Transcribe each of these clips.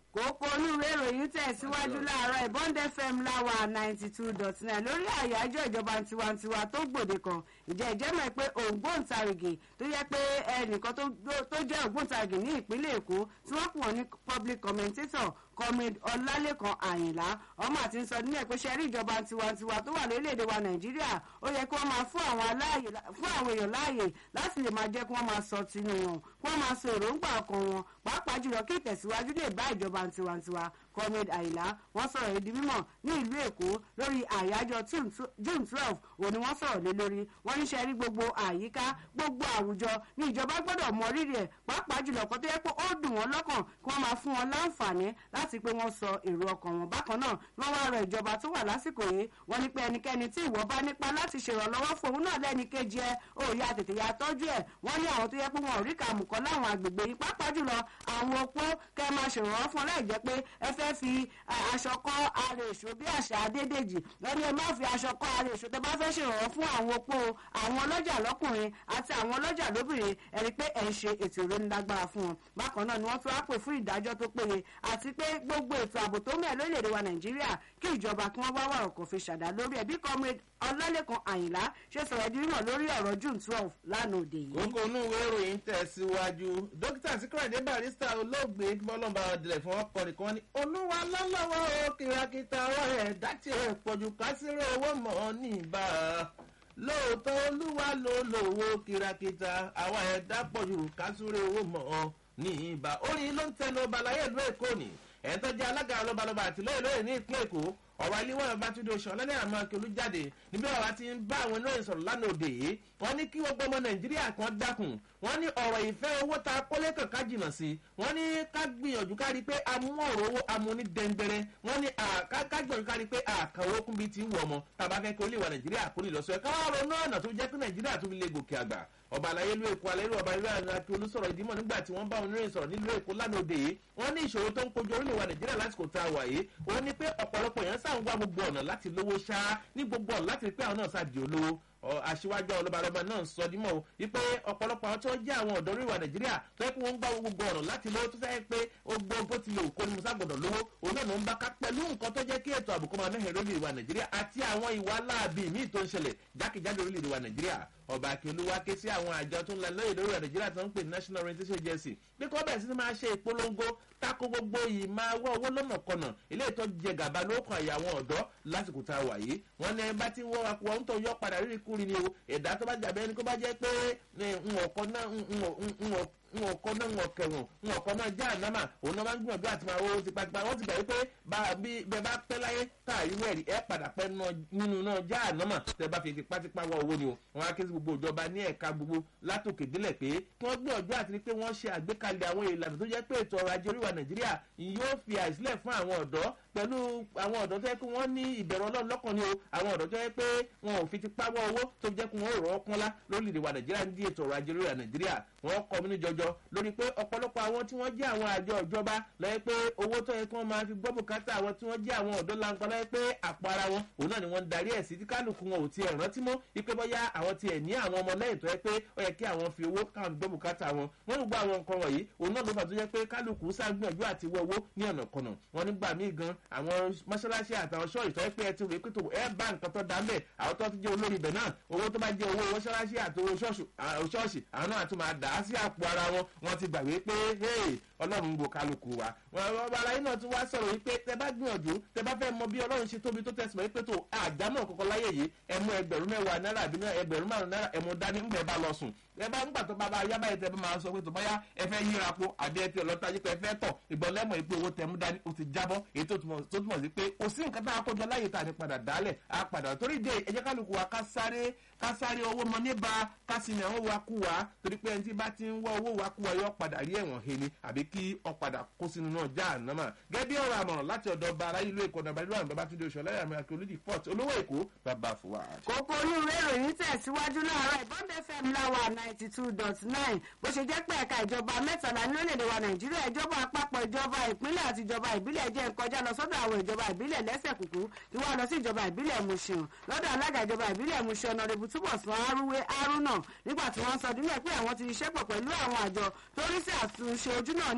kókó olúwe ìròyìn tẹ̀síwájú láàárọ̀ ìbọn fm láwa ninety two dot nine lórí àyájọ́ ìjọba tiwantiwa tó gbòde kan ìjẹ́ ìjẹ́mọ̀ pé ògbóǹtarìgì tó yẹ pé ẹnìkan tó jẹ́ ògbóǹtarìgì ní ìpínlẹ̀ èkó tí wọ́n pè wọ́n ní public commentator comrade ọlálẹ́kan àyìnlá ọmọ àti ń sọ nílẹ̀ pé ṣe rí ìjọba tiwantiwa tó wà lórílẹ̀‐èdè wa nàìjíríà ó yẹ kí wọ́n máa fún àwọn èèyàn láàyè láti lè máa jẹ́ kí wọ́n máa sọ tinú wọn kí wọ́n máa sọ èròǹgbà ọkàn wọn pàápàá jùlọ kí ìtẹ̀síwájú lè bá ìjọba tiwantiwa comrade àyìnlá wọ́n sọ̀rọ̀ ìdí mímọ̀ ní ìlú èkó lórí àyájọ́ june twelve òní wọ́n sọ̀rọ̀ lé lórí wọ́n ní ṣe rí gbogbo àyíká gbogbo àwùjọ ní ìjọba gbọ́dọ̀ mọ rírì ẹ̀ pàápàá jùlọ kó tó yẹ pé ó dùn wọ́n lọ́kàn kí wọ́n máa fún wọn láǹfààní láti pé wọ́n sọ èrò ọkàn wọn bákan náà wọ́n wá rọ ìjọba tó wà lásìkò yìí wọ́n ní pé ẹnikẹ́ni tí ìwọ bá nípa láti ṣèrànlọ́wọ́ fún òun náà lẹ́ni kejì ẹ òòyà tètè ya tọ́jú ẹ̀ wọ́n ní àwọn tó yẹ pé wọn ò rí kàmùkọ́ láwọn àgbègbè yìí pàápàá jùlọ àwọn opó kẹ́ máa ṣèrànwọ́ fún láì jẹ́ pé ẹ fẹ́ fi aṣọ kọ́ ara èso bí àṣà adédèjì wọ́n ní ẹ má fi aṣọ kọ́ ara èso tẹ́ bá fẹ́ ṣèrànwọ́ fún àwọn opó àwọn ọlọ́jà lọ́kùnrin àti àwọn ọlọ́jà lóbìnrin ẹ rí pé ẹ̀ ń ṣe ètò ìrónilágbára fún wọn bákan náà ni wọ́n tún wá pè fún ìdájọ́ tó péye àti pé gbogbo ètò ààbò tó mẹ́ lórílẹ̀‐èdè wa nàìjíríà kí ìjọba kí wọ́n wá wà ọkọ̀ fi ṣàdá lórí ẹ̀bí comrade ọlálẹ́kan àyìnlá ṣe sọ̀rọ̀ ẹ̀dí mímọ̀ lórí ọ̀rọ̀ june twelve lánàá òde yìí. kókó inú ìwé ìròyìn tẹ̀síwájú dókítà síkíràdé barista olóògbé fọlọ́nba ọ̀dẹ̀lẹ̀ fún ọkọ̀rin kan ní olúwa lọ́lọ́wọ́ ó kìràkìtà ọ̀rọ̀ ẹ̀ dátì ẹ̀ pọ̀jù kásìrò owó mọ̀ ní ìbá lóòótọ́ olúwa ló lówó kìràkìtà àwa ẹ̀dá pọ̀jù kásìrò owó mọ̀ ní ìbá orin ló ń tẹnu ọba láyé ìlú èkó ni ẹ̀ tó jẹ́ alága lọ́balọ́ba àtìlẹ́yìn lóye ní ìpínlẹ̀ èkó ọ̀rọ̀ iléwọ̀n bàtúndé oṣù ọ̀lẹ́lẹ́ àmọ́ akẹ́lú jáde níbi ọ̀rọ̀ ti ń bá àwọn oníròyìn sọ̀rọ̀ lánàá òde yìí wọ́n ní kí gbogbo ọmọ nàìjíríà kan dákun wọ́n ní ọ̀rọ̀ ìfẹ́ owó ta kólé kankan jìnnà sí wọ́n ní ká gbìyànjú ká rí pé amú ọ̀rọ̀ owó amú ní dẹ́ngbẹ́rẹ́ wọ́n ní ká gbìyànjú ká rí pé àkàwọ́ kún bíi ti wù ọmọ tàbá fẹ́ kí olè wa nàìjíríà kó lè lọ sọ ẹ̀ káwọn ronú ọ̀nà tó jẹ́ kí nàìjíríà tó fi lè gòkè àgbà ọba àlàyé ìlú èkó alẹ́ ìlú ọba ìlú àti olùsọ̀rọ̀ ìdímọ̀ nígbà tí wọ́n bá wọn oníròyìn sọ̀rọ̀ nílùú èkó lánàá òde yìí wọ́n ní ìṣòro tó ń kojú orílẹ̀ wa nàìjíríà lásìkò tá a wà yìí ó ní pé ọ̀pọ̀lọpọ̀ èèyàn sáà ń wá gbogbo ọ̀nà láti lówó ṣáá ní gbogbo ọ̀nà láti rí pé àwọn náà sáà di olówó aṣíwájú ọlọ́balọ́ba náà sọ dímọ̀ o wípé ọ̀pọ̀lọpọ̀ àwọn tó jẹ́ àwọn ọ̀dọ́ oríwà nàìjíríà tó yẹ kí wọ́n ń gbá gbogbo ọ̀nà láti lówó tó sẹ́yìn pé ó gbọ́ bó ti lè kó ní musa gbọ́dọ̀ lówó òun náà ló ń bá ká pẹ̀lú nǹkan tó jẹ́ kí ètò àbùkù máa mẹ́hẹ̀ẹ́ lórí ìwà nàìjíríà àti àwọn ìwà láàbì míì tó ń ṣẹlẹ̀ jákèjádò orílẹ̀-èdè wa nàìjíríà ọba akíolúwa ké sí àwọn àjọ tó ń la lóye lórí nàìjíríà tó ń pè national orientation agency bí kò bẹ̀rẹ̀ sí ni máa ṣe ìpolongo tako gbogbo yìí máa wọ́ owó lọ́nà kọ̀nà ilé ìtọ́ jẹ gàba lókàn àyà àwọn ọ̀dọ́ lásìkò tá a wà yìí wọ́n ní bá ti wọ́ akọ ń tọ́ yọ padà rírì kúrin ni o ẹ̀dá tó bá jàbẹ́ ẹni kó bá jẹ́ pé ńọ̀kọ́ náà ńọ̀kọ́ náà ńọ̀kẹ́ wọn ńọ̀kọ́ náà já ànámà òun náà máa ń gbìyànjú àti máa wọ́n ti pàtìpà wọ́n ti gbà wípé bẹ́ẹ̀ bá pẹ́ láyé tá a irú ẹ̀rí ẹ̀ padà pẹ́ nínú náà já ànámà tẹ́ bá fi tipátipá wọ owó ni o wọ́n á ké sí gbogbo ìjọba ní ẹ̀ka gbogbo látòkè délẹ̀ pé kí wọ́n gbìyànjú àti pé wọ́n ṣe àgbékalẹ̀ àwọn ìlànà tó jẹ́ pé ètò ọrọ̀ ajé oríwà nàìjíríà yóò fi àìsílẹ̀ fún àwọn ọ̀dọ́ pẹ̀lú àwọn ọ̀dọ́ tó yẹ pé wọ́n ní ìbẹ̀rù ọlọ́run lọ́kàn ni o àwọn ọ̀dọ́ tó yẹ pé wọn ò fi ti pawọ́ owó tó jẹ́ kí wọ́n rọ̀ ọ́ pọ́nlá lórílẹ̀‐èdè wa nàìjíríà ní ètò ọrọ̀ ajé orílẹ̀ nàìjíríà wọ́n kọ́ mi ní jọjọ lórí pé ọ̀pọ̀lọpọ̀ àwọn tí wọ́n jẹ́ àwọn àjọ ìjọba lọ́yẹ́ pé owó tó yẹ kí wọ́n máa fi gbọ́ bùkátà àwọn tí wọ́n jẹ́ àwọn ọ̀dọ́ lanpa lọ́yẹ́ pé àpò ara wọn òun náà ni wọ́n ń darí ẹ̀ sí tí kálukú wọn ò tiẹ̀ rántí mọ́ ipe bọ́yá àwọn tiẹ̀ ní àwọn ọmọ lẹ́yìn tó yẹ pé ó yẹ kí àwọn fi owó káwọn gbọ́ bùkátà wọn wọ́n ń gbọ́ àwọn nǹkan wọ̀nyí òun náà ló fà tó yẹ pé kálukú sáàgbìyànjú àti wọ owó ní ọ̀nà kọ̀nà wọn nígbà míì gan àwọn mọ́ṣáláṣí àtàwọn ṣọ́ọ̀ṣì tó yẹ pé ẹ ti rò pé tó ẹ bá nǹkan tó dá ń bẹ̀ àwọn tó ti jẹ́ olórí ibẹ̀ náà owó tó bá jẹ́ owó mọ́ṣáláṣí àti owó ṣọ́ọ̀ṣì àwọn náà tún máa dà á sí àpò ara wọn wọn ti gbàgbé pé ọlọ́run ń bo kálukú wa wọn aláyé náà tún wá sọ̀rọ̀ wípé tẹ bá gbìyànjú tẹ bá fẹ́ mọ bí ọlọ́run ṣe tóbi tó tẹ̀sán wípé tó àdámọ̀ kọ̀ọ̀kan láyé yìí ẹ mú ẹgbẹ̀rún mẹ́wàá náírà àbí ẹgbẹ̀rún márùn náírà ẹ mú dání ńgbẹ̀ bá lọ sùn ẹ bá ńgbà tó bá bá yá báyìí tẹ bá máa sọ pé tó báyá ẹ fẹ́ yíra po àbí ẹ ti ọlọ́tà yìí pé ẹ fẹ́ tọ̀ ìgbọ́n lẹ́mọ̀ yìí pé owó tẹ mú dání ó ti jábọ́ èyí tó túmọ̀ sí pé kò sí nǹkan tá a kọjọ láyé tá a ní padà dálẹ̀ a padà torí dé ẹ jẹ́ kálukú wa ká sáré ká sáré owó mọ níbà ká sì ní àwọn wa kú wa torí pé ẹni tí bá ti ń wá owó wa kú wa yọ padà rí ẹ̀wọ̀n he ni àbí kí ọ padà kó sínú náà já ànámà gẹ́gẹ́ bí ọ̀rọ̀ àmọ̀ràn láti ọ̀dọ̀ ọba ara ìlú èkó nàbàdí wà bàbá túndé oṣù ọlẹ́yà mi àti olùdí fort olówó èkó bàbá fúwa. kókó olúwe ìròyìn tẹ̀síwájú láàárọ̀ ìbọn fm láwà ninety two dot nine bó ṣe jẹ́ pé ẹ̀ka ìjọba mẹ́tàlá ní orílẹ̀-èdè wa nàìjíríà ìjọba àpapọ̀ ìjọba ìpínlẹ̀ àti ìjọba ìbílẹ̀ jẹ́ nkọjá lọ sọ́dọ̀ àwọn ìjọba ìbílẹ̀ lẹ́sẹ̀ kùkú tí wọ́n lọ sí ìjọba ìbílẹ̀ mushin lọ́dọ̀ alága ìjọba ìbílẹ̀ mushin ọ̀nàdìbò túbọ̀ sàn arúwé arúnà nígbà tí wọ́n sọ nílẹ̀ pé àwọn ti ṣiṣẹ́ pọ̀ pẹ̀lú àwọn àjọ tó rí sí àtúnṣe ojú náà ní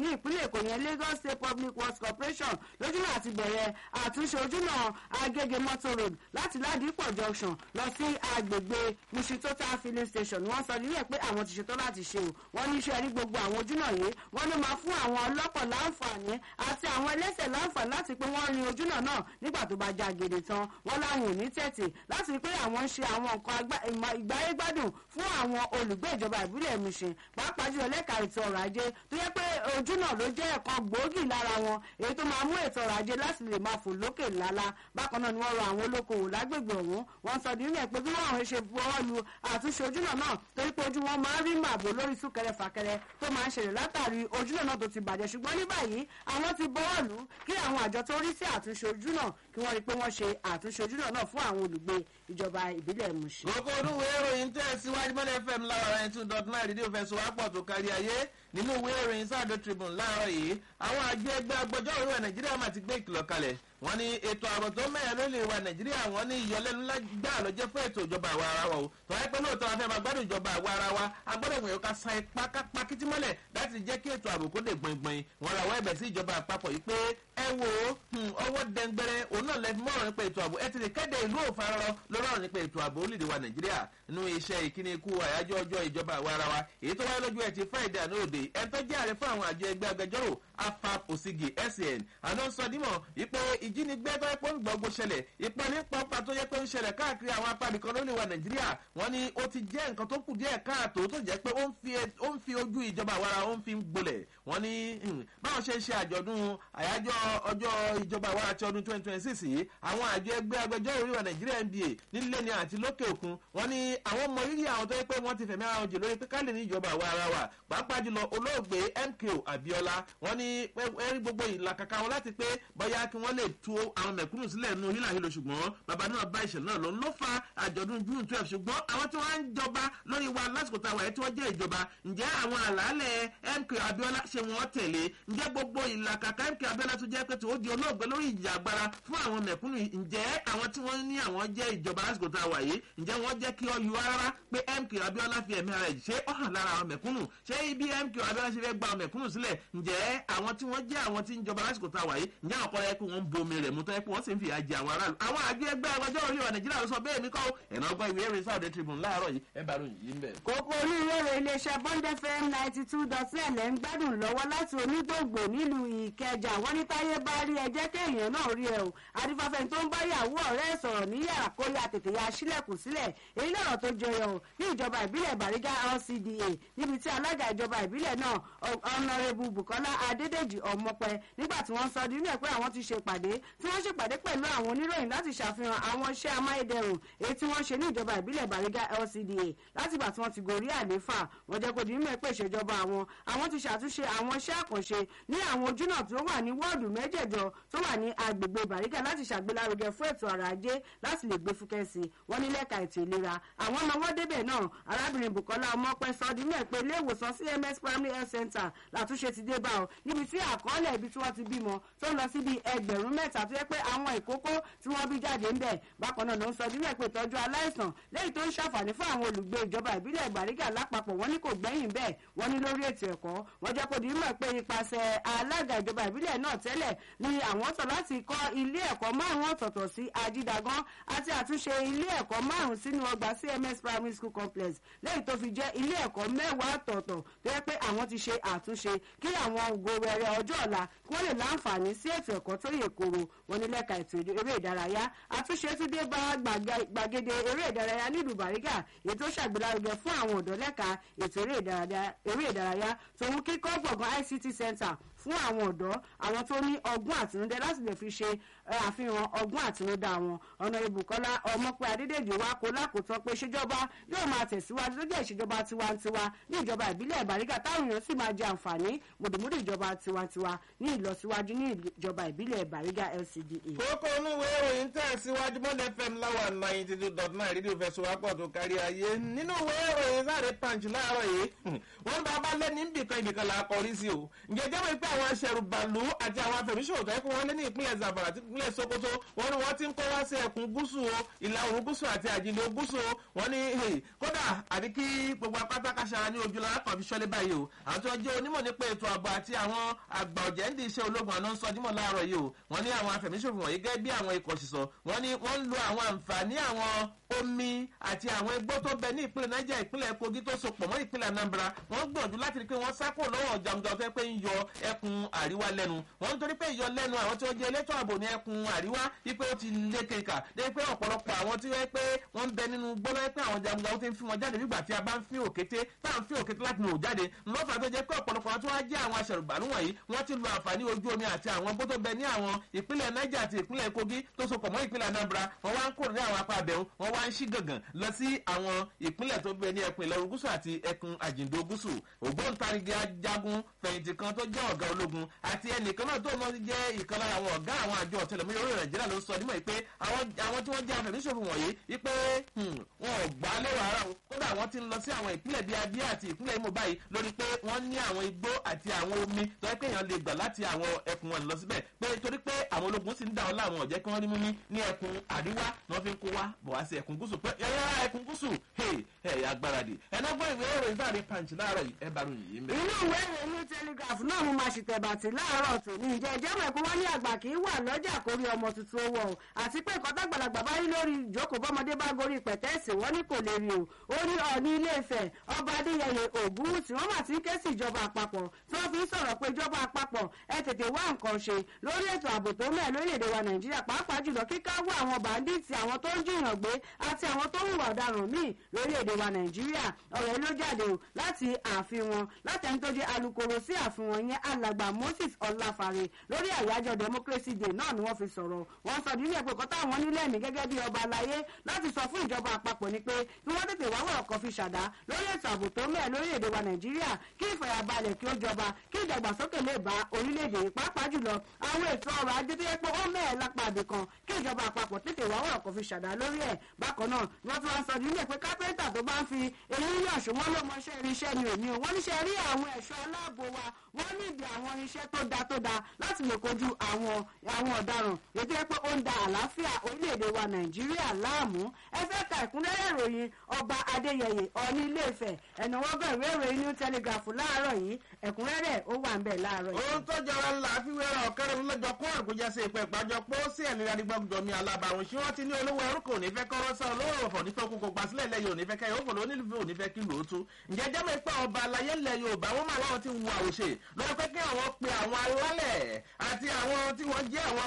ní ìpínlẹ̀ èkó yẹn lagos state public works corporation lójúnà àti bẹ̀rẹ̀ àtúnṣe ojúnà agége motor road láti ládìpọ̀ junction lọ sí agbègbè musitota filling station wọ́n sọ nílẹ̀ pé àwọn ti ṣetán láti ṣe o wọ́n ní iṣẹ́ ní gbogbo àwọn ojúnà yìí wọ́n ló máa fún àwọn ọlọ́kọ̀ láǹfààní àti àwọn ẹlẹ́sẹ̀ láǹfààní láti pé wọ́n rin ojúnà náà nígbà tó bá já gèdè tán wọ́n láwọn ò ní tẹ̀tì láti rí pé àwọn ń ṣe àwọn nǹkan ìgbáyégbádùn fún àwọn olùgbé ìjọba ìbílẹ̀ Mushin pàápàá jùlọ lẹ́ka ètò ọrọ̀ ajé tó yẹ pé ojúnà ló jẹ́ ẹ̀kan gbòógì lára wọn èyí tó máa mú ètò ọrọ̀ ajé láti lè máa fò lókè lálá bákan náà ni wọ́n rọ àwọn olókoòwò lágbègbè ọ̀hún wọ́n sọ nínú ẹ̀ pé bí wọ́n àwọn ṣe buwọ́ lu àtúnṣe ojúnà náà torí pé ojú wọn máa ń rí màbò lórí súnkẹrẹ fàkẹrẹ tó máa ń ṣẹlẹ̀ látàrí ojúnà náà tó ti bàjẹ́ ṣùgbọ́n ní báyìí àwọn ti buwọ́ lù kí àwọn àjọ tó rí sí àtúnṣe ojúnà kí wọ́n rí pé wọ́n ṣe àtúnṣe ojúnà náà fún àwọn olùgbé ìjọba ìbílẹ̀ Mushin. gbogbo olúwe ìròyìn tẹ́ síwájú mọ́lẹ̀ fm láwọn ẹni two dot nine rédíò fẹsọ̀ wá pọ̀ tó kárí ayé nínú ìwé ìròyìn sáàdó tribune láàárọ̀ yìí àwọn àjọ ẹgbẹ́ agbẹjọ́rò ìwà nàìjíríà máa ti gbé ìkìlọ̀ kalẹ̀ wọ́n ní ètò ààbò tó mẹ́rin ló lè wa nàìjíríà wọ́n ní ìyọlẹ́nu gbà ló jẹ́ fún ètò ìjọba àwa ara wa o tó wáyé pé lóòótọ́ wa fẹ́ máa gbádùn ìjọba àwa ara wa a gbọ́dọ̀ gbìyànjú ká sa ipá kápá kìtì mọ́lẹ̀ láti jẹ́ kí ètò ààbò kó lè gbọ̀ngbọ̀n wọ́n ra wọ́n ẹ̀bẹ̀ sí ìjọba àpapọ̀ yìí pé ẹ wo ọwọ́ dẹ́ngbẹ́rẹ́ òun náà lẹ́fi mọ́ràn nípa ètò ààbò ẹ ti lè kéde ìlú òfararọ lórí ọ̀rọ̀ nípa ètò ààbò orílẹ̀-èdè wa nàìjíríà nínú iṣẹ́ ìkíni ikú àyájọ́ ọjọ́ ìjọba àwa ara wa èyí tó wáyé lójú ẹ̀ ti friday àná òde ẹ̀ tó jẹ́ ààrẹ fún àwọn àjọ ẹgbẹ́ agbẹjọ́rò afap osigi sen àná sọ dímọ̀ ipò ìjínigbé tó yẹ pé ń gbọ́gbó ṣẹlẹ̀ ipò ní pọ́pá tó yẹ pé ń ṣẹlẹ̀ káàkiri àwọn apábì kan lórí wa nàìjíríà wọ́n ní ó ti jẹ́ nǹkan tó kù díẹ̀ káàtó tó jẹ́ pé ó ń fi ojú ìjọba àwara ó ń fi ń gbolẹ̀ wọ́n ní báwọn ṣe ń ṣe àjọ̀dún àyájọ́ ọjọ́ ìjọba àwara ti ọdún twenty twenty six yìí àwọn àjọ ẹgbẹ́ agbẹjọ́rò orí wa nàìjíríà nba nílé ni àti lókè òkun wọ́n ní àwọn ọmọ rírì àwọn tó yẹ pé wọ́n ti fẹ̀mí ara wọn jè lórí pé ká lè ní ìjọba àwa ara wa pàápàá jùlọ olóògbé mko abiola wọ́n ní ẹrí gbogbo ìlàkàkà wọn láti pé bóyá kí wọ́n lè tú àwọn mẹ̀kúnnù sílẹ̀ nínú hílà hílo ṣùgbọ́n bàbá náà bá ìṣẹ̀lẹ̀ náà lọ ló fa àjọ̀dún june twelve ṣùgbọ́n àwọn tí wọ́n ń jọba lórí wa lásìkò tá a wà yẹn tí wọ́n jẹ́ ìjọba ǹjẹ́ àwọn àlàálẹ̀ mko abiola ṣe wọ́n tẹ̀lé ǹjẹ́ gbogbo ìlàkàkà mko abiola tó jẹ́ pé tí ó di olóògbé lórí ìjà agbára fún àwọn mẹ̀kúnnù ǹjẹ́ àwọn tí wọ́n ní àwọn jẹ́ ìjọba lásìkò tá a wà yìí ǹjẹ́ wọ́n jẹ́ kí ọ yọ rárá pé mko abiola fi ẹ̀mí ara ẹ̀ ṣe ó hàn lára àwọn mẹ̀kúnnù ṣé ibi mko abiola ṣe fẹ́ gba àwọn mẹ̀kúnnù sílẹ̀ ǹjẹ́ àwọn tí wọ́n jẹ́ àwọn tí ń jọba lásìkò tá a wà yìí ǹjẹ́ àwọn kọ́ra yẹ pé wọ́n ń bomi rẹ̀ mú tọ́ yẹ pé wọ́n sì ń fi àjẹ àwọn aráàlú àwọn àjọ ẹgbẹ́ agbẹjọ́ orí wa nàìjíríà ló sọ bẹ́ẹ̀ mi kọ́ ẹ̀nà ọgbọ́n ìwé ẹ̀rí sáà tribune láàárọ̀ yìí ẹ bá ròyìn yìí ń bẹ̀. kókó olúwèrè iléeṣẹ́ bond fm ninety two dot nine ẹ̀ ń gbádùn lọ́wọ́ láti onígbòǹgbò nílùú ìkẹjà wọ́n ní táyé bá rí ẹ jẹ́ kéèyàn náà rí ẹ o adífáfẹ́ tó ń bá yàwó ọ̀rẹ́ ẹ̀ sọ̀rọ̀ ní yàrá kó yà tètè ya sílẹ̀kùn sílẹ̀ èyí lọ́rọ̀ tó jẹyọ o ní ìjọba ìbílẹ̀ bàrígà lcda níbi tí alága ìjọba ìbílẹ̀ náà ọ̀nàrẹ́bù bukola adédèjì ọmọpẹ nígbà tí wọ́n sọ nínú ẹ̀ pé àwọn ti ṣe ìpàdé tí wọ́n ṣèpàdé pẹ̀lú àwọn oníròyìn láti ṣàfihàn àwọn iṣẹ́ amáyédẹrùn èyí tí wọ́n ṣe ní ìjọba ìbílẹ̀ bàrígà lcda látìgbà tí wọ́n ti gorí àléfà wọ́n jẹ́ kó di mímọ̀ pé ìṣèjọba àwọn àwọn ti ṣàtúnṣe àwọn iṣẹ́ àkànṣe ní àwọn ojúnà tó wà ní wọ́ọ̀dù mẹ́jẹ̀jọ tó wà ní agbègbè bàrígà láti ṣàgbélárugẹ fún ètò ọrọ̀ ajé láti lè gbé fúkẹ́ sí wọ́n ní lẹ́ka ètò ìlera àwọn ọmọ wọn débẹ̀ náà arábìnrin bukola ọmọpẹ sọ di mẹ́ pé ilé ìwòsàn cms primary health center làtúnṣe ti dé bá ọ níbi tí àkọọ́lẹ̀ ibi tí wọ́n ti bímọ tó ń lọ síbi ẹgbẹ̀rún mẹ́ta tó yẹ pé àwọn ìkókó tí wọ́n bí jáde ń bẹ̀ bákan náà ló ń sọ di mẹ́ pé ìtọ́jú aláìsàn lẹ́yìn tó ń ṣàǹfààní fún àwọn olùgbé ìjọba ìbílẹ̀ ìgbàrígà lápapọ̀ wọ́n ní kò gbẹ́yìn bẹ́ẹ̀ wọ́n ní lórí ètò ẹ̀kọ́ wọ́n jẹ́ kó di mọ̀ pé ipasẹ̀ alága ìjọba ìbílẹ̀ náà tẹ́lẹ̀ ni àwọn sọ láti kọ́ ilé ẹ̀kọ́ márùn-ún ọ̀tọ̀ọ̀tọ̀ sí ajídagán àti àtúnṣe ilé ẹ̀kọ́ márùn-ún sínú ọgbà cms primary school complex lẹ́yìn tó fi jẹ́ ilé ẹ̀kọ́ mẹ́wàá ọ̀tọ̀ọ̀tọ̀ tó yẹ pé àwọn ti ṣe àtúnṣe kí àwọn ògo rere ọjọ́ ọ̀la kí wọ́n lè láǹfààní sí ètò ẹ̀kọ́ tó yè koro wọn ní lẹ́ka ètò eré ìdárayá àtúnṣe tún dé bá gbàgede eré ìdárayá nílùú bàrígà ètò ṣàgbélárugẹ fún àwọn ọ̀dọ́ lẹ́ka ètò eré ìdárayá tòun kíkọ́ gbọ̀ngàn ict center fún àwọn ọ̀dọ́ àwọn tó ní ọgbọ́n àtinúdá láti lè fi ṣe àfihàn ọgbọ́n àtinúdá wọn ọ̀nà ìbùkọ́lá ọmọpẹ́ adédèjì wa kó lákòótọ́ pé ìṣèjọba yóò máa tẹ̀síwájú tó jẹ́ ìṣèjọba tiwantiwa ní ìjọba ìbílẹ̀ ìbàrígà táwọn èèyàn sì máa jẹ àǹfààní mùdùmùdù ìjọba tiwantiwa ní ìlọsíwájú ní ìjọba ìbílẹ̀ ìbàrígà lcda. kókó onúwé ìròyìn tẹ̀ síwájú mọ́lẹ̀ fm láwa ninety two dot nine rédíò fẹsọ̀wápọ̀ tó kárí ayé nínú ìwé ìròyìn sáré punch láàárọ̀ yìí wọ́n bá bá lẹ́ni ibìkan ibìkan là á kọrí sí o ǹjẹ́ jẹ́ wípé àwọn aṣẹ̀rù bàlú àti àwọn afẹ̀míṣòwò tó yẹ kó wọ́n lé ní ìpínlẹ̀ zamfara àti ìpínlẹ̀ sokoto wọ́n ní wọ́n ti ń ń kó wá sí ẹkùn gúúsù o ìlà oòrùn gúúsù àti àjìnlẹ̀ gúúsù o wọ́n ní kódà àbí kí gbogbo apátákàṣà ní ojú lára kan fi ṣọ́lé báyìí o àwọn tí wọ́n jẹ́ onímọ̀ nípa ètò ààbò àti àwọn àgbà ọ̀jẹ̀ ń di iṣẹ́ ológun àná ń sọ dímọ̀ láàárọ̀ yìí o wọ́n ní àwọn afẹ̀míṣòfò wọ̀nyí gẹ́gẹ́ bí àwọn ikọ̀ ṣìṣọ́ wọ́n ní wọ́n ń lo àwọn àǹfààní àwọn omi àti àwọn igbó tó bẹ ní ìpínlẹ̀ niger ìpínlẹ̀ kogi tó so pọ̀ mọ́ ìpínlẹ̀ anambra wọ́n gbìyànjú láti rí pé wọ́n sákò lọ́wọ́ jàmùjà fẹ́ pé ń yọ ẹkùn àríwá lẹ́nu wọ́n ń torí pé ìyọ lẹ́nu àwọn tí wọ́n jẹ́ elétò ààbò ní ẹkùn àríwá wípé ó ti lé kéka dé pé ọ̀pọ̀lọpọ̀ àwọn tí wọ́n pé wọ́n ń bẹ nínú gbọ́dọ̀ pé àwọn jàmùjà ó ti ń fi wọn jáde nígbà tí a bá ń fi òkété tá à ń fi òkété láti nù jáde lọ́fà tó jẹ́ pé ọ̀pọ̀lọpọ̀ àwọn tí wọ́n jẹ́ àwọn aṣẹ̀rùbàlù wọ̀nyí wọ́n ti lo àǹfààní ojú omi àti àwọn bó tó bẹ ní àwọn ìpínlẹ̀ niger àti ìpínlẹ̀ kogi tó so pọ̀ mọ́ ìpínlẹ̀ anambra wọ́n wá ń kúrò ní àwọn apá abẹ́hùn wọ́n wá ń ṣí gàngàn lọ sí àwọn ìpínlẹ̀ tó bẹ ní ẹkùn ìlọrin gúúsù àti ẹkùn àjìndó gúúsù ògbóǹtarìgì ajagun fẹ̀yìntì kan tó jẹ́ ọ̀gá ológun àti ẹnìkan náà tó náà jẹ́ ìkan lára àwọn ọ̀gá àwọn àjọ ọ̀tẹlẹ̀múyẹ́ orí nàìjíríà ló sọ nímọ̀ pé àwọn tí wọ́n jẹ́ afẹ̀míṣòfò wọ̀nyí wípé wọn ò gbà lérò ara wọn kódà wọ́n ti ń lọ sí àwọn ìpínlẹ̀ bíi abíyá àti ìpínlẹ̀ imo báyìí lórí pé wọ́n ní àwọn igbó àti àwọn omi tó yẹ pé èèyàn lè gbà láti àwọn ẹkùn wọn lọ síbẹ̀ pé torí pé àwọn ológun sì ń dà wọn láwọn ọ̀jẹ́ kí wọ́n rí mímí ní ẹkùn àríwá ni wọ́n fi ń kó wá bọ̀ wá sí ẹkùn gúúsù pé yàrá ẹkùn gúúsù ẹ̀ agbáradì ẹ̀nàgbọ́n ìwé ìròyìn bá rí pàǹtí láàárọ̀ yìí ẹ bá ròyìn yìí ń bẹ̀. inú ìwé ìròyìn ní telegraph náà mo máa ṣètẹ̀bàtì láàárọ̀ tòní ìjẹ́ ìjẹ́ mọ̀ pé wọ́n ní àgbà kì í wà lọ́jà kórí ọmọ tuntun owó o àti pé nǹkan tágbàlagbà bá rí lórí ìjókòó bọ́mọdé bá gorí pẹ̀tẹ́ẹ̀sì wọ́n ní kò lè rí o ó ní ọ̀ní ilé ìfẹ́ ọba adéyẹyẹ ògún tí wọ́n mà ti ń ké sí ìjọba àpapọ̀ tí wọ́n fi ń sọ̀rọ̀ pé ìjọba àpapọ̀ ẹ tètè wá nǹkan ṣe lórí ètò ààbò tó mẹ́ lórílẹ̀‐èdè wa nàìjíríà pàápàá jùlọ kíká wọ àwọn bàndíìtì àwọn tó ń jiyàn gbé àti àwọn tó ń hùwà ọ̀daràn míì lórílẹ̀‐èdè wa nàìjíríà ọ̀rọ̀ ló jáde o láti ààfin wọn láti ẹni tó jẹ́ alukoro sí ààfin wọn yẹn alàgbà moses ọláfàre lórí àyájọ́ democracy day náà ni wọ́n fi sọ̀rọ̀ wọ́n sọ nílé ẹ̀pẹ́ kọ́tà àwọn nílẹ̀ mi gẹ́gẹ́ bí ọba aláyé láti sọ fún ìjọba àpapọ̀ ni pé kí wọ́n tètè wáwọ̀ ọkọ̀ fi ṣàdá lórí ètò ààbò tó mẹ́ẹ̀ lórílẹ̀‐èdè wa nàìjíríà kí ìfọ̀yàbalẹ̀ kí ó jọba kí ìdàgbàsókè lè bá orílẹ̀‐èdè yìí pàápàá jùlọ àwọn ètò ọrọ̀ ajé tó yẹ pé ó mẹ́ẹ̀ lápá àbí kan kí ìjọba àpapọ̀ tètè wáwọ̀ ọkọ̀ fi ṣàdá lórí ẹ̀ bákan náà ni wọ́n tún wá sọ nílé pé kápẹ́ńtà tó bá ń fi èyí yàn ṣùgbọ́n ló mọṣẹ́ irinṣẹ́ ni òní o wọ́n níṣẹ́ rí àwọn ẹ̀ṣọ́ aláàbò wa wọ́n níbi àwọn irinṣẹ́ tó da tó da láti lè kojú àwọn àwọn ọ̀daràn ètò yẹ pé ó ń da àlàáfíà orílẹ̀-èdè wa nàìjíríà láàmú ẹ fẹ́ ka ìkúnlẹ́rẹ́ ìròyìn ọba adéyẹyẹ ọ̀ní ilé-ifẹ̀ ẹ̀nà wọ́n bẹ̀ ìwé ìròyìn new telegraph láàárọ̀ yìí ẹ̀kúnrẹ́rẹ́ ó wà ń bẹ̀ láàárọ̀ yìí. ohun tó jọra ńlá fíwẹ́rọ ọ̀kẹ́rẹ́ lọ́jọ́ kó àgùjá sí ìpẹ́ ìpàjọ pé ó sí ẹ̀mí adigbọ́gbọ́ mi alábàáhùn ṣé wọ́n ti ní olówó ẹrú kò ní fẹ́ kọ́rọ́ sá olówó ọ̀fọ̀ nífẹ̀ẹ́ kókó gbàsílẹ̀ lẹ́yìn òní fẹ́ kẹ́yìn òfò lónílùfẹ́ òní fẹ́ kí lóòótú ǹjẹ́ jẹ́ mi pé ọba alayé ńlẹ̀ yorùbá wọ́n máa láwọn ti ń wo àwòṣe lọ́wọ́ pé kí àwọn pe àwọn alálẹ̀ àti àwọn tí wọ́n jẹ́ àwọn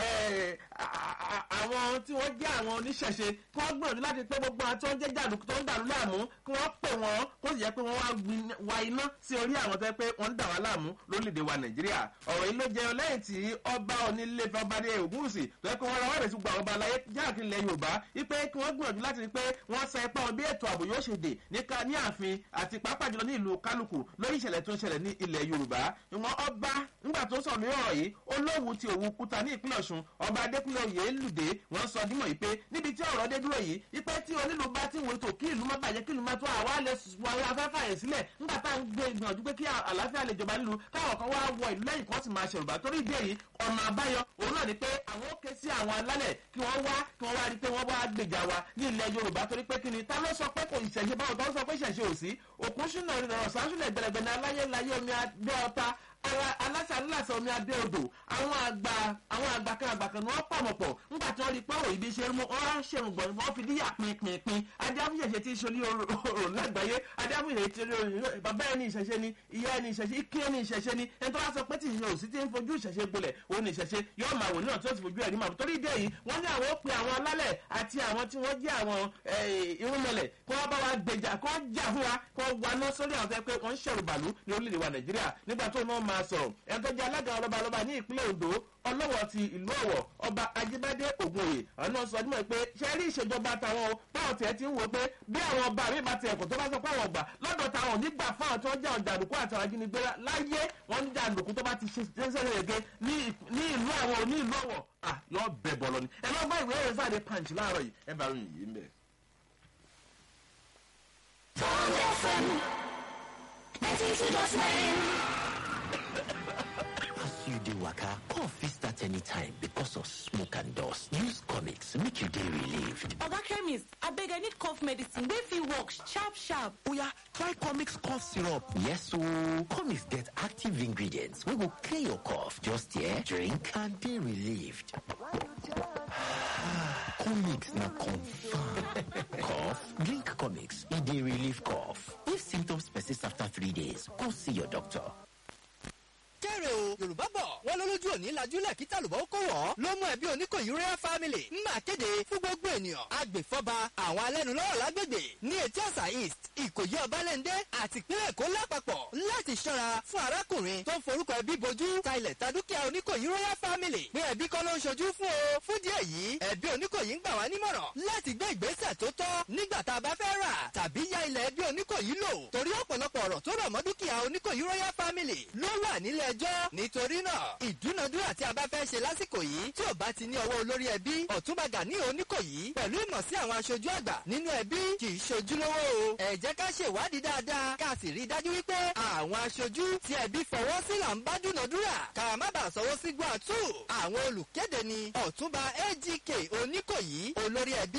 àwọn tí wọ́n jẹ́ àwọn oníṣẹ̀ṣe kí wọ́n gbìyànjú láti pé gbogbo àwọn tí wọ́n jẹ́ jàǹdùkú tó ń dàrú láàmú kí wọ́n pè wọ́n kó sì jẹ́ pé wọ́n wá wa iná sí orí àwọn tó yẹ pé wọ́n ń dà wá láàmú lórílẹ̀‐èdè wa nàìjíríà ọ̀rọ̀ yìí ló jẹ́ lẹ́yìn tí ọba onílé ọba ní ògúnwùsì tó yẹ pé wọ́n rawọ́ ìrẹsì gbogbo àwọn ọba aláyé jáàkiri ilẹ̀ yorùbá wípé kí wọ́n gbìyànjú láti rí pé wọ́n sa ipá wọn bí ètò ààbò yóò ṣe dè ní ààfin àti pàápàá jùlọ ní ìlú kálukú lórí ìṣẹ̀lẹ̀ tó ń ṣẹlẹ̀ ní ilẹ̀ yorùbá ìwọ̀n ọba nígbà tó sọ̀rọ̀ lórí ọ̀rọ̀ yìí olówù ti òwú kúta ní ìpínlẹ̀ ọ̀ṣun ọba adékúnlé oyè lùdé wọ́n sọ dímọ̀ yìí pé níbi tí ọ̀rọ̀ dé dúró yìí ipẹ́ tí onílù bá ti wò tó kí ìlú má bàjẹ́ kí ìlú má tó àwa lè wọlé afẹ́fẹ́ yẹn sílẹ̀ nígbà tá à ń gbé ìgbìyànjú pé kí àlàáfíà lè jọba nílùú káwọn kan wá wọ ìlú lẹ́yìn kan sì máa ṣèrùbá torí ìdí èyí ọ̀nà àbáyọ òun náà ni pé àwọn ó ké sí àwọn alálẹ̀ kí wọ́n wá kí wọ́n wá rí pé wọ́n wá gbèjà wa ní ilẹ̀ yorùbá torí pé kí ni ta ló sọ pé kò ìṣẹ̀ṣe báwọn tó ń sọ pé ìṣẹ̀ṣe ò sí òkú ṣúná ìrọ̀rùn sáṣúlẹ̀ gbẹ̀rẹ̀gbẹ̀rẹ̀ aláyé láyé omi adé ọta aláṣà aláṣà omi adé odò àwọn àgbà àwọn àgbà kan àgbà kan ni wọ́n pàmò pọ̀ nígbà tí wọ́n rí pé òyìnbí ṣe mú ọ́n ṣe ń gbọ̀n wọ́n fi díyà pinpinpin adáfúnṣẹ̀ṣe tí ṣolí òrò lágbàáyé adáfúnṣẹ̀ṣe tí bàbá ẹni ìṣẹ̀ṣe ni ìyá ẹni ìṣẹ̀ṣe ike ẹni ìṣẹ̀ṣe ni ẹni tó bá sọ pé tí ìṣẹ̀ṣe òsì tí ń fojú ìṣẹ̀ṣe gbolẹ̀ òun ìṣẹ̀ṣe yóò máa wò níwọ̀n tí ó sì fojú ẹ̀rí màbù torí ìdí èyí wọ́n ní àwọn ó pe àwọn alálẹ̀ àti àwọn tí wọ́n jẹ́ àwọn irúnmọlẹ̀ kí wọ́n bá wa gbèjà kí wọ́n jà fún wa kí wọ́n waná sórí àwọn tó yẹ pé wọ́n ń ṣẹ̀rù bàlú ní orílẹ̀-èdè wa nàìjíríà nígbà tó náà máa sọ̀rọ̀ ẹni tó jẹ́ alága ọlọ́ba ọlọ́ba ní ìpínlẹ̀ ondo ọlọ́wọ́ ti ìlú ọ̀wọ̀ ọba ajíbádé ògùnyè àwọn náà sọ ọdún mọ́ pé ṣe rí ìṣèjọba táwọn o báwọn tiẹ̀ ti ń wò pé bí àwọn ọba mi bá ti ẹ̀kọ́ tó bá sọ pé àwọn ọgbà lọ́dọ̀ táwọn nígbà fáwọn tó ń jẹ́ àwọn jàǹdùkú àti àwọn ajínigbé láyé wọ́n ń jàǹdùkú tó bá ti ṣe ṣẹ́ṣẹ́ rẹ̀ gẹ́ ní ìlú àwọn oní ìlú ọ̀wọ̀ à yọ bẹ̀ bọ̀ lọ ni ẹ lọ́ bá ìwé ẹ̀rẹ́ sáà dé punch láàárọ̀ yìí ẹ bá ròyìn yìí ń bẹ̀. Bond FM 92.9 you dey waka, cough fit start anytime because of smoke and dust. Use comics make you dey relieved. Oga chemist, abeg I need cough medicine wey fit work sharp sharp. Oya, try comics cough syrup. Yes ooo, comics get active ingredients wey go clear your cough. Just here, drink and dey relieved. comics na confirm. cough? Drink comics, e dey relieve cough. If symptoms persist after three days, go see your doctor. kẹ́rẹ̀ o yorùbá bọ̀ wọ́n lólójú òní lajúlẹ̀ kí tàlùbọ̀ ó kó wọ́ ló mú ẹbí oníkòyí royal family ń máa kéde fún gbogbo ènìyàn agbèfọ́ba àwọn alẹ́nulọ́rọ̀ lágbègbè ní etí ọ̀sà east ìkòyí ọbalẹ́ndé àti ìpínlẹ̀ èkó lápapọ̀ láti ṣọ́ra fún arákùnrin tó ń forúkọ ẹbí bojú ta ilẹ̀ ta dúkìá oníkòyí royal family pé ẹbí kọ́ ló ń ṣojú fún o fún díẹ̀ yìí ẹbí oníkòyí ń gbà wá nímọ̀ràn láti gbé ìgbésẹ̀ tó tọ́ nígbà tá a bá fẹ́ rà tàbí ya ilẹ̀ ẹbí oníkòyí lò torí ọ̀pọ̀lọpọ̀ ọ̀rọ̀ tó rọ̀ mọ́ dúkìá oníkòyí royal family ló wà nílé ẹjọ́ nítorí náà ìdúnadúrà tí a bá fẹ́ ṣe lásìkò yìí tí ò bá ti ní ọwọ́ olórí ẹbí ọ̀túnba gani oníkòyí pẹ̀lú ìmọ̀ sí àwọn aṣojú àgbà nínú ẹbí kì í ṣojúlówó o ẹ jẹ́ ká ṣèwádìí dáadáa ká sì rí i dájú wípé àwọn aṣojú tí ẹbí fọwọ́ sí là ń bá dúnadúrà ká má bàa sọwọ́ sí gbọ́ àtú àwọn olùkéde ni ọ̀túnba agk oníkòyí olórí ẹbí